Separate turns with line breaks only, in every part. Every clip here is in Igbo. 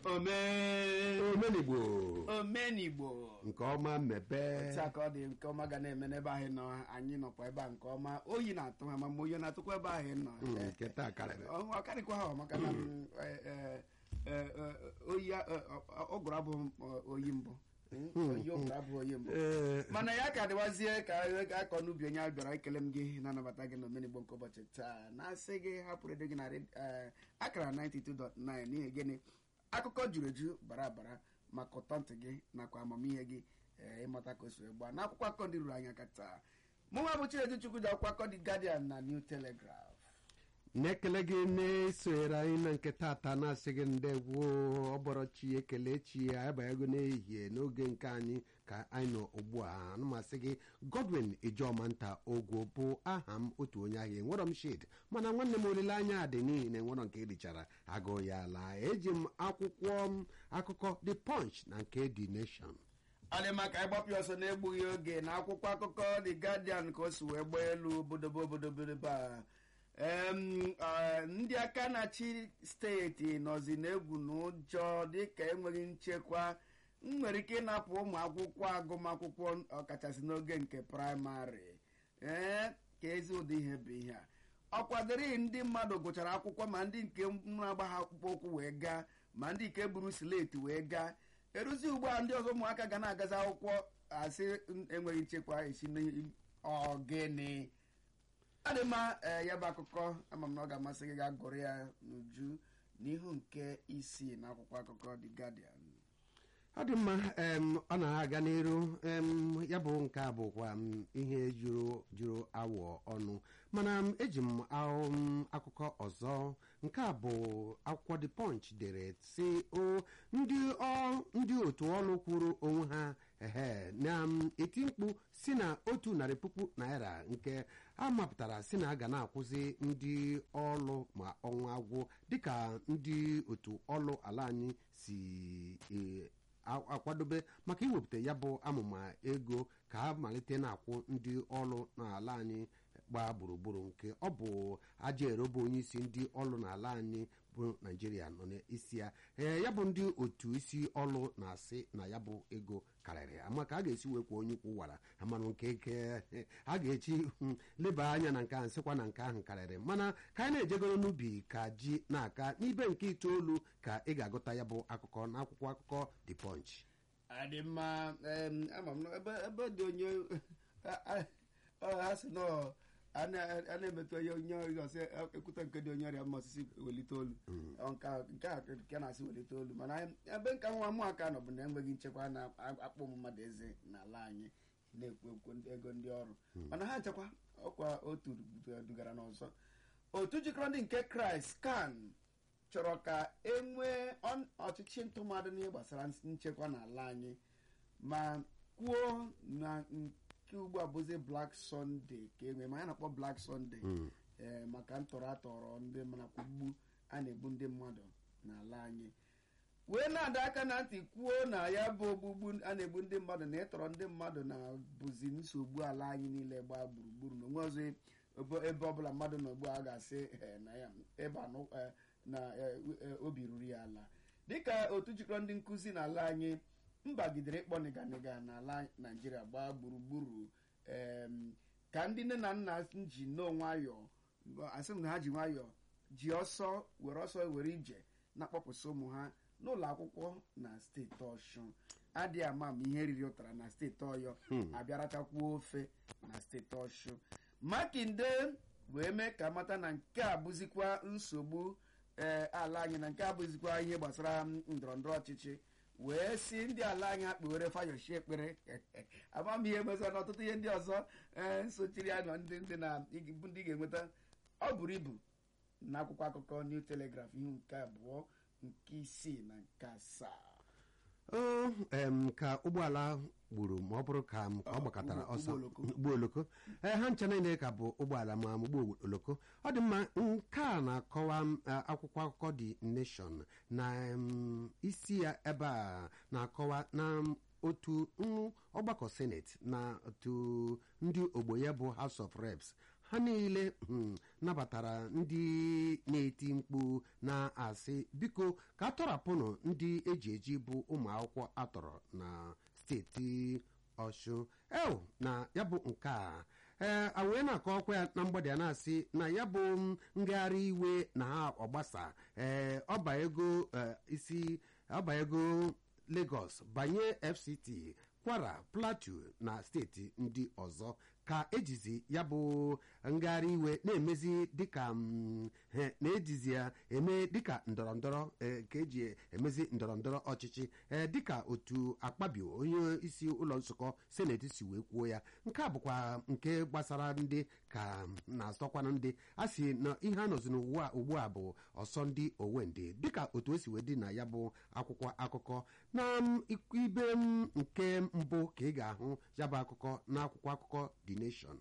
omee
omenigbo
omenigbo
nke ọma mmepe
otu a ka ọ dị nke ọma ga na-eme n'ebe ahụ nọ anyị nọkwa ebe a nke ọma oyi na-atụ ha ma ma oyi na-atụkwa ebe ahụ nọ
Mm,
Eh,
nke taa karịrị
ọ ọ karịkwa ha maka na mm, eh, eh, eh, eh, oyi a- eh, ọ- ọ gụrụ abụ oyi mbụ Mm, oyi ọ gụrụ abụ oyi mbụ
Ee,
mana ya ka dịwazie ka anyị ga-akọ n'ubi onye a bịara ekele m gị na-anabata gị n'omenigbo nke ụbọchị taa na-asị gị hapụ redio gị na red- eh, akara 92.9 n'ihi gịnị akụkọ juru eju bara bara maka ụtọ ntị gị nakwa amamihe gị eh, ịmata ka o si wee gbaa n'akwụkwọ akụkọ ndị ruru anyị aka taa mụnwa bụ chinedu chukwu ji akwụkwọ akụkọ The Guardian na New Telegraph
na-ekele gị na-esonyere anyị na nke tata na-asị gị ndegwo ọbọrọchi ekele chi ya abanyego n'ehihie n'oge nke anyị ka anyị nọ ugbu a anụmasị gị godwin ijeọma nta ogwo bụ aha m otu onye ahịa enwerọ m shid mana nwanne m olileanya dị n'ihi na enwerọ nke erichara agụ ya laa eji m akwụkwọ m akụkọ the punch na nke the nation
ọ dị maka ịgbapụ ọsọ na-egbughị oge na akwụkwọ akụkọ The Guardian ka o si wee gbaa elu obodobo obodobo a Em, eh, ndị aka na-achị steeti nọzi n'egwu na ụjọ dịka enweghị nchekwa nwere ike ịnapụ ụmụ akwụkwọ agụmakwụkwọ ọkachasị n'oge nke praịmarị ee ka ezi ụdị ihe bụ ihe a ọ kwadoro ndị mmadụ gụchara akwụkwọ ma ndị nke na-agba ha akpụkpọ ụkwụ wee gaa ma ndị nke buru sileti wee gaa eruzi ugbu a ndị ọzọ ụmụaka ga na-agazi akwụkwọ asị enweghị nchekwa esi n'ọgịnị ọ dị mma ee, ya bụ akụkọ ama m na ọ ga-amasị gị gaa gụrụ ya n'uju n'ihu nke isii na akwụkwọ akụkọ The Guardian
ọ dị mma em, ọ na-aga n'iru em, ya bụ nke a bụkwa m, ihe juru juru awọ ọnụ mana m, eji m ahụ m, akụkọ ọzọ nke a bụ akwụkwọ the punch dere si o ndị ọ- ndị otu ọrụ kwuru onwe ha ehe na m, eti mkpu si na otu narị puku naira nke a mapụtara si na a ga na-akwụzi ndị ọrụ ma ọnwa agwụ dịka ndị otu ọrụ ala anyị si e, a- akwadobe maka iwepụta ya bụ amụma ego ka a malite na-akwụ ndị ọrụ n'ala anyị gbaa gburugburu nke ọ bụ aja erobo onye isi ndị ọrụ n'ala anyị bụ naijiria nọ n'isi ya ee ya bụ ndị otu isi ọrụ na-asị na ya bụ ego karịrị ama ka a ga-esi wekwa onye ukwu wara amanụ nke eke a ga-echi mm, leba anya na nke ahụ sịkwa na nke ahụ karịrị mana ka anyị na-ejegoro n'ubi ka ji na-aka n'ibe nke itoolu ka ị ga-agụta ya bụ akụkọ n'akwụkwọ akụkọ the punch
adị mma em, ama m na ebe ebe dị onye a- a- ọ, ha sị nọ a na- a na-emetụ onye onye ọrịa ọsị ekwute nke dị onye ọrịa mma osisi welite olu Ọ, nke a- nke a nke na-asị welite olu mana ebe nka nwa mụ aka nọ bụ na enweghị nchekwa na-akpọ ụmụ mmadụ eze n'ala anyị na-ekwu ekwu ndị- ego ndị ọrụ mana ha nchekwa ọkwa otu dugara n'ọzọ otu jikọrọ ndị nke kraịst kan chọrọ ka e nwee ọn- ọchịchị ntụmadị n'ihe gbasara nchekwa n'ala anyị ma kwuo na nke ugbu a bụzi Black Sunday ka e nwee ma ya na-akpọ Black Sunday ee maka ntọrọ atọrọ ndị mana kwugbu a na-egbu ndị mmadụ n'ala anyị wee na-adọ aka na ntị kwuo na ya bụ ogbugbu a na-egbu ndị mmadụ na ịtọrọ ndị mmadụ na bụzi nsogbu ala anyị niile gbaa gburugburu na onwe ọzọ ebe- ebe ọbụla mmadụ nọ ugbu a ga-asị eh, na ya ebe anụ eh, na eh, eh, obi ruru ya ala dịka otu jikọrọ ndị nkụzi n'ala anyị mbagidere ịkpọ nịganịga n'ala naijiria gbaa gburugburu em, ka ndị nne na nna ji nnọọ nwayọọ asị m na ha ji nwayọọ ji ọsọ were ọsọ were ije na-akpọpụsị ụmụ ha n'ụlọ akwụkwọ na steeti ọshụn adịghị ama ma ihe riri ụtara na steeti ọyọ abịarachakwuo ofe na steeti ọshụn makinde wee mee ka mata na nke a bụzikwa nsogbu ee ala anyị na nke a bụzikwa ihe gbasara ndọrọ ndọrọ ọchịchị wee si ndị ala anyị akpewere fayoshi ekpere amamihe gbasara na ọtụtụ ihe ndị ọzọ ee nsochiri ya na ndị ndị na bụ ndị ga-enweta ọ buru ibu na akwụkwọ akụkọ New Telegraph ihu nke abụọ nke isii na nke asaa
o em, ka ụgbọala gburu ma ọ bụrụ ka m ka ọ
Ọ,
gbakọtara
ụgbọ-
ọsọ
ụgbọ oloko.
ụgbọ oloko ee ha ncha niile ka bụ ụgbọala ma ụgbọ oloko ọ dị mma nke a na-akọwa m, eh, akwụkwọ akụkọ The Nation na em, isi ya ebe a na-akọwa na m, otu nru ọgbakọ senate na otu ndị ogbo ya bụ house of reps ha niile um, nabatara ndị na-eti mkpu na-asị biko ka atọrapụnụ ndị eji eji bụ ụmụ akwụkwọ atọrọ na steeti ọshụ eo na ya bụ nke a ee a wee na-akọ ọkwa ya na mgbede a na-asị na ya bụ m, ngagharị iwe na ha ọgbasa ee ọba ego eh, isi ọba ego Lagos banye FCT Kwara Plateau na steeti ndị ọzọ ka ejizi ya bụ ngagharị iwe na-emezi dịka mm, he, na-ejizi ya eme dịka ndọrọndọrọ eh, ka eji emezi ndọrọndọrọ ọchịchị eh, dịka otu akpabio onye isi ụlọ nzukọ seneti si wee kwuo ya nke a bụkwa nke gbasara ndị ka na-asọkwanụ ndị a sị na ihe a nọzi n'ugbu a ugbu a bụ ọsọ ndị owendị dịka otu o si wee dị na ya bụ akwụkwọ akụkọ na m, ibe m nke mbụ ka ị ga-ahụ ya bụ akụkọ n'akwụkwọ akụkọ The Nation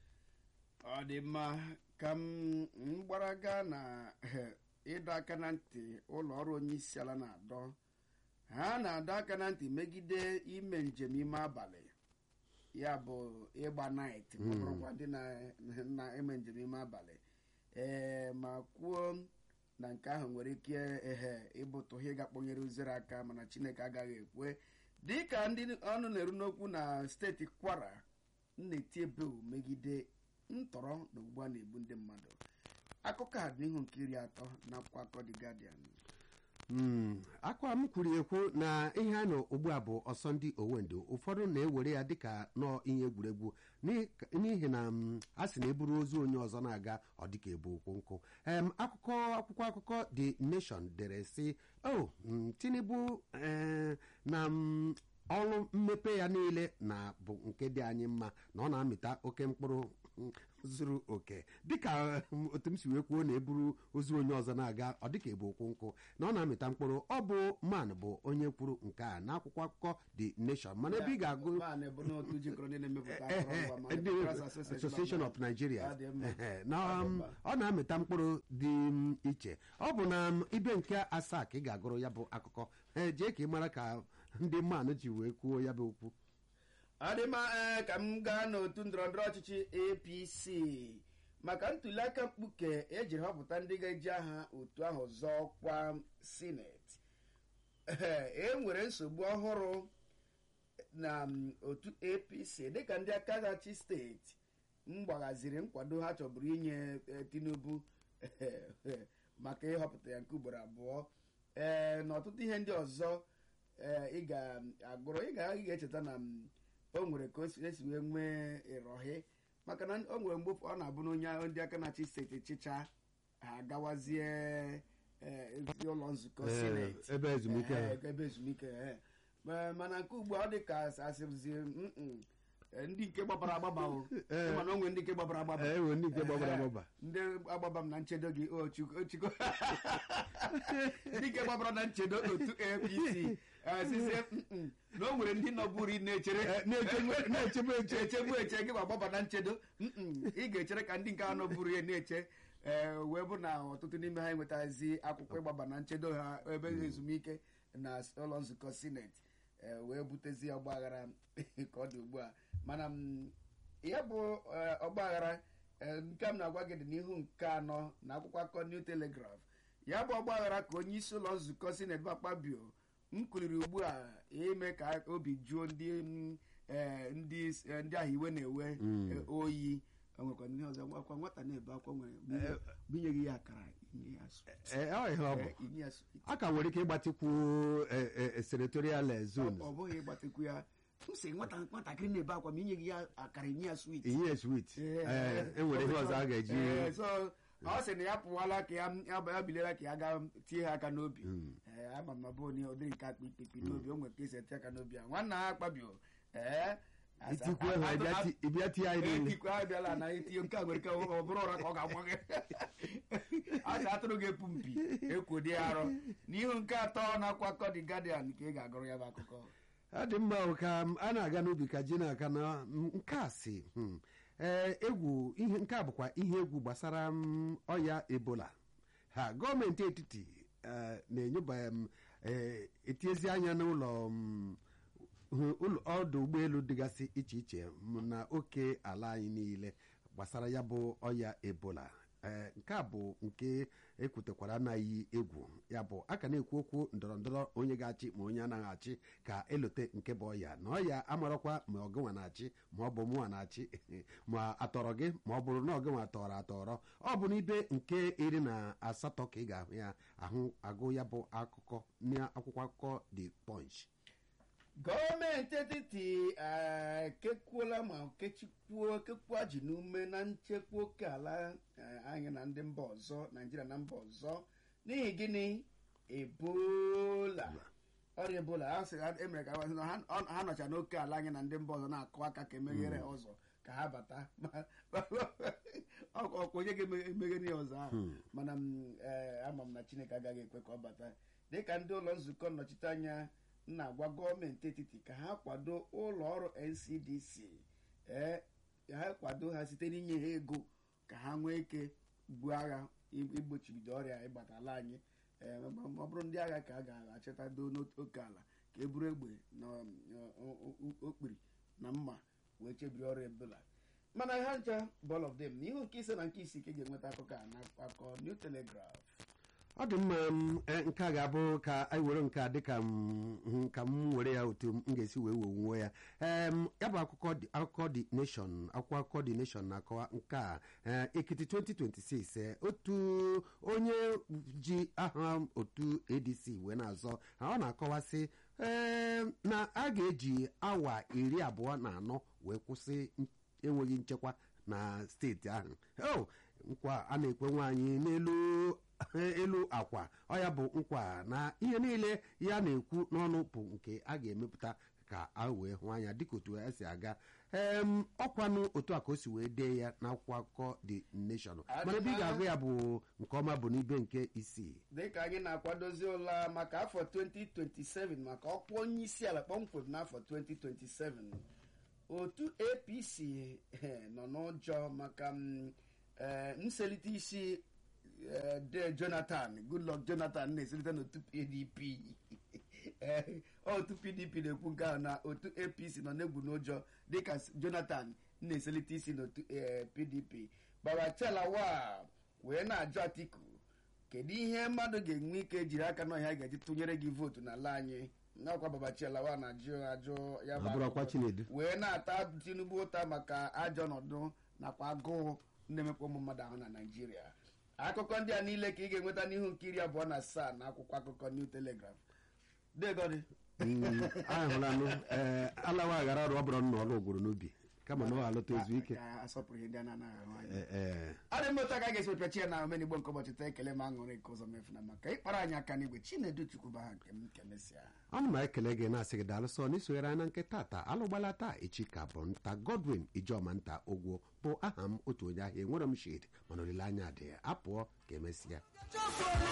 ọ dị mma ka m m gbaraga na eh, ịdọ aka na ntị ụlọ ọrụ onye isi ala na-adọ ha na-adọ aka na ntị megide ime njem ime abalị ya bụ ịgba nait bụrụkwa ndị na- na-eme njem ime abalị ee ma kwuo na nke ahụ nwere ike ehe ịbụtụ ihe ga-akpọnyere uzere aka mana chineke agaghị ekwe dịka ndị ọnụ na-eru n'okwu na steeti kwara na-eti ebeu megide ntọrọ na ugbu a na-egbu ndị mmadụ akụkọ a dị n'ihu nke iri atọ na akwụkwọ akọ The Guardian
Mm, akwa m kwuru ekwu na ihe a nọ ugbu a bụ ọsọ ndị owendo ụfọdụ na-ewere ya dịka nọọ ihe egwuregwu n'i- n'ihi na mm, a sị na eburu ozu onye ọzọ na-aga ọ dịka ebu okwu nkụ em akụkọ akwụkwọ akụkọ The Nation dere sị o mm, Tinubu eh, na mm, ọrụ mmepe ya niile na bụ nke dị anyị mma na ọ na-amịta oke mkpụrụ mm, zuru oke dịka mm, otu m si wee kwuo na eburu ozu onye ọzọ na-aga ọ dịka ebu okwu nkụ na ọ na-amịta mkpụrụ ọ bụ man bụ onye kwuru nke a n'akwụkwọ akụkọ The Nation mana ebe ị ga-agụ
Maanị bụ n'otu jikọrọ ndị na-emepụta
Eh, eh,
akụrụngwa ma
ndị
Manufacturers
Association of Nigeria
Ọ dị mma.
Eh, na
Ọ dị
um,
mma.
ọ na-amịta mkpụrụ dị um, iche ọ bụ na um, ibe nke asaa ka ị ga-agụrụ ya bụ akụkọ Eh, jee ka ị mara ka ndị mmanụ ji wee kwuo ya bụ okwu
ọ dị mma ee ka m gaa n'otu ndọrọndọrọ ọchịchị apc maka ntuliaka mkpuke ejiri họpụta ndị ga-eji aha otu ahụ zọọ ọkwa sineti e nwere nsogbu ọhụrụ na mm, otu apc dịka ndị aka gachi steeti m gbaghaziri nkwado ha chọburu inye eh, tinubu maka ịhọpụta ya nke ugboro abụọ ee na ọtụtụ ihe ndị ọzọ ee ị ga-agụrụ ị ga- ị ga-echeta na m, o nwere ka o si esi wee nwee ịrọhị maka na o nwere mgbe ọ na-abụ na onye ndị aka na-achị steeti chịcha ha agawazie ee, ụlọ nzukọ
Eh,
sineti
ebe ezumike ha.
Eh, ebe ezumike eh. Ma- mana nke ugbu a ọ dị ka asịrịzi mm-mm, eh, ndị nke gbabara agbaba o
Eh.
mana o nwere ndị nke gbabara agbaba
Eh, enwere ndị nke gbabara
Eh,
agbaba.
ndị agbaba m na nchedo gị o chukwu o chukwu ndị nke gbabara na nchedo otu apc asizie mm-mm, na o nwere ndị nọburu na-echere
Eh, na-echegbu- na-echegbu eche.
echegbu eche gị ma gbaba na nchedo mm-mm, ị ga-echere ka ndị nke a nọburu ya na-eche ee wee bụ na ọtụtụ n'ime ha enwetazi akwụkwọ ịgbaba na nchedo ha ebe ezumike na ụlọ nzukọ sineti ee, wee butezi ọgba aghara ka ọ dị ugbu a mana m, ya bụ ee, ọgba aghara ee, nke m na-agwa gị dị n'ihu nke anọ na akwụkwọ akụkọ new telegraph ya bụ ọgba aghara ka onye isi ụlọ nzukọ sineti bụ akpabio m kwuliri ugbu a ime ka obi juo ndị mm, ee, ndị eh, ndị ahụ iwe na-ewe eh, oyi o nwekwa ndị ọzọ akwa nwata na-ebe akwa nwere binyeghị ya akara inye ya sweet.
Eh, ọ ihe ọ bụ
Eh, inye ya sweet.
a ka nwere ike ịgbatikwu eh, eh, senatorial eh,
Ọ-
zones
ọ bụghị ịgbatekwu ya m sị nwata nwatakịrị na-ebe akwa ma inyeghị ya akara inye ya swit
inye sweet Eh, enwere ihe ọzọ a ga-eji
so ọ sị na ya pụwala ka ya ya ya biliela ka ya gaa tie ha aka n'obi ee ama m na bụ onye ụdịrị nke akpa ikpekpe n'obi o nwere ka esi eti aka n'obi a nwanna ha akpabio ee
itikwu ha ịbịa ti- ịbịa tie anyị niile
etikwe ha bịala na itinye nke a nwere ike ọ bụrụ ụra ka ọ ga-agwa gị a sị atụrụ ga-epu mpi ekwodi arọ n'ihu nke atọ na akụkọ The Guardian ka ị ga-agụrụ ya bụ akụkọ
ọ dị mma o ka m- a na-aga n'ubi ka ji na-aka na m- nke a si hmm, ee egwu ihe nke a bụkwa ihe egwu gbasara m, ọya ebola ha gọọmenti etiti eh, na-enyoba m, eh, etiezi anya n'ụlọ m, hụ ụlọ ọdụ ụgbọelu dịgasị iche iche m, na oke ala anyị niile gbasara ya bụ ọya ebola ee nke a bụ nke ekwutekwara anaghị egwu ya bụ aka na-ekwu okwu ndọrọ ndọrọ onye ga-achị ma onye anaghị achị ka elote nke bụ ọya na ọya amarakwa ma ọgịnwa na-achị ma ọ bụ mụnwa na-achị ma atọrọ gị ma ọ bụrụ na ọgịnwa tọrọ atọrọ ọ bụ n'ibe nke iri na asatọ ka ị ga-ahụ ya ahụ agụ ya bụ akụkọ n'akwụkwọ akụkọ the punch
gọọmenti etiti ekekwuola ma kechikwuo kekwuo ji n'ume na nchekwa oke ala eh, anyị na ndị mba ọzọ naijiria na mba ọzọ n'ihi gịnị ebola ọrịa ebola ha sị ha- emere ka ha sị na ha ọ- ha nọcha n'oke ala anyị na ndị mba ọzọ na-akụ aka ka emeghere ụzọ ka ha bata ọkwa onye ga-emeghere ya ọzọ ahụ mana m, eh, ama m na chineke agaghị ekwe ka ọ bata dịka ndị ụlọ nzukọ nnọchiteanya na-agwa gọọmenti etiti ka ha kwado ụlọ ọrụ ncdc ee ha kwado ha site n'inye ha ego ka ha nwee ike buo agha igbochibido ọrịa ịgbata ala anyị ee ma ma ọ bụrụ ndị agha ka a ga-achịtado n'oke ala ka e buru egbe na ọ- ọ- ọ- okpiri na mma wee chebiri ọrịa ebola mana ha ncha ball of them n'ihu nke ise na nke isii ka ị ga-enweta akụkọ a na akọ new telegraph
ọ dị mma m, eh, nke a ga-abụ ka anyị were nke a dịka m hụ ka m were ya otu m ga-esi wee wewuo ya em ya bụ akụkọ dị- akụkọ dị nation akwụkwọ akụkọ dị nation na-akọwa nke a eh, ekiti 2026 eh, otu onye ji aha otu adc wee na-azọ ha ọ na-akọwasị em, na a ga-eji awa iri abụọ na anọ wee kwụsị n- enweghị nchekwa na steeti ahụ o nkwa a na-ekwe nwaanyị n'elu elu akwa ọ ya bụ nkwa na ihe niile ya na-ekwu n'ọnụ bụ nke a ga-emepụta ka a wee hụ anya dịka otu ya si aga em ọkwanụ otu a ka o si wee dee ya n'akwụkwọ akụkọ the nation mana ebe ị ga-agụ ya bụ nke ọma bụ n'ibe nke isii
dịka anyị na-akwadozi ụla maka afọ 2027 maka ọkwa onye isi ala kpọmkwem n'afọ 2027 otu apc eh, nọ n'ụjọ maka mm, eh, nselite isi eh, de jonathan goodluck jonathan na-eselite n'otu pdp Eh, otu pdp na-ekwu nke ahụ na otu apc nọ n'egwu n'ụjọ dịka s- jonathan na-eselite isi n'otu eh, pdp babachelawa wee na-ajụ atiku kedu ihe mmadụ ga-enwe ike jiri aka n'ọhịa ga-eji tụnyere gị vootu n'ala anyị n'ọkwa babachielawa na-ajụ ajụ ya bụ
Ọ bụrụkwa
ajụjụ.
Chinedu.
wee na-ata tinubu ụta maka ajọ ọnọdụ nakwa agụụ na-emekwa ụmụ mmadụ ahụ na naijiria akụkọ ndị a niile ka ị ga-enweta n'ihu nke iri abụọ na asaa na akwụkwọ akụkọ new telegraph degodi
Mm, anyị hụlanụ ee alawa aghara ọrụ ọ bụrụ na ọlụ gwụrụ n'ubi kama na ọ alụta ezu ike
Ka asọpụrụ ihe ndị a na-anaghị ahụ anya
Ee, ee.
ọ dị mmụta ka a ga-esi wepịachi ya na omenigbo nke ụbọchị taa ekele ma aṅụrị nke ụzọ mefuna maka ịkpara anyị aka n'igwe chinedu chukwuba ha nke m kemesịa
ọnụ ma ekele gị na-asị gị daalụ sọ n'isonyere anya nke tata alụgbala taa echi ka bụ nta godwin ijeọma nta ogwo bụ aha m otu onye ahịa enwere m shid mana olileanya dị apụọ ka emesịa